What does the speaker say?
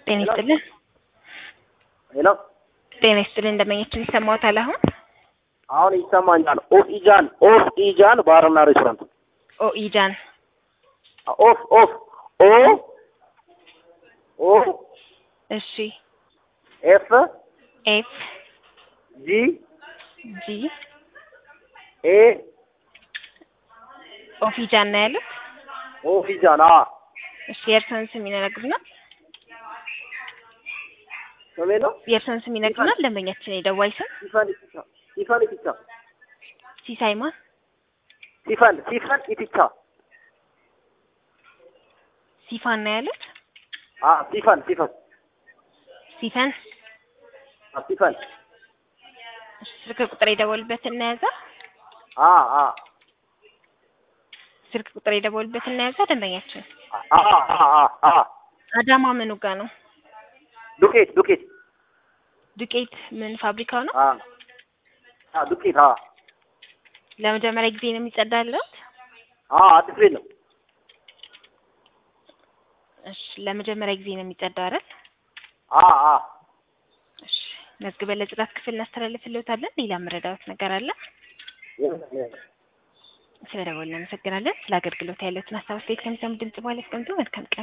ጤና ይስጥልን። ሄሎ ጤና ይስጥልን። እንደመኘችን ይሰማዎታል? አሁን አሁን ይሰማኛል። ኦፍ ኢጃን ኦፍ ኢጃን ባርና ሬስቶራንት ኦ ኢጃን ኦፍ ኦፍ ኦ ኦ እሺ ኤፍ ኤፍ ጂ ጂ ኤ ኦፍ ኢጃን ነው ያሉት። ኦፍ ኢጃን አ እሺ የእርስዎን ስም ይነግሩናል? ስሜ ነው የእርስዎን ስም ይነግሩናል? ደንበኛችን የደዋይ ስም ሲፈን ኢቲቻ ሲፈን ኢቲቻ ሲሳይ ማን? ሲፈን ሲፈን ኢቲቻ ሲፋን ነው ያሉት። አ ሲፈን ሲፈን ሲፈን አ ሲፈን እሺ፣ ስልክ ቁጥር የደወሉበት እናያዛ። አ አ ስልክ ቁጥር የደወሉበት እናያዛ። ደንበኛችን አ አ አ አ አዳማ ምኑ ጋ ነው? ዱቄት ዱቄት ዱቄት ምን ፋብሪካው ነው? አ አ ዱቄት አ ለመጀመሪያ ጊዜ ነው የሚጸዳለት? አ አዲስ ቤት ነው። እሺ ለመጀመሪያ ጊዜ ነው የሚጸዳው አይደል? አ አ እሺ መዝግበን ለጽዳት ክፍል እናስተላልፍልዎታለን። ሌላ መረዳት ነገር አለ? ስለደወልን እናመሰግናለን። ስለ አገልግሎት ያለዎትን ሀሳብ አስተያየት ከሚሰሙ ድምጽ በኋላ ያስቀምጡ። መልካም ቀን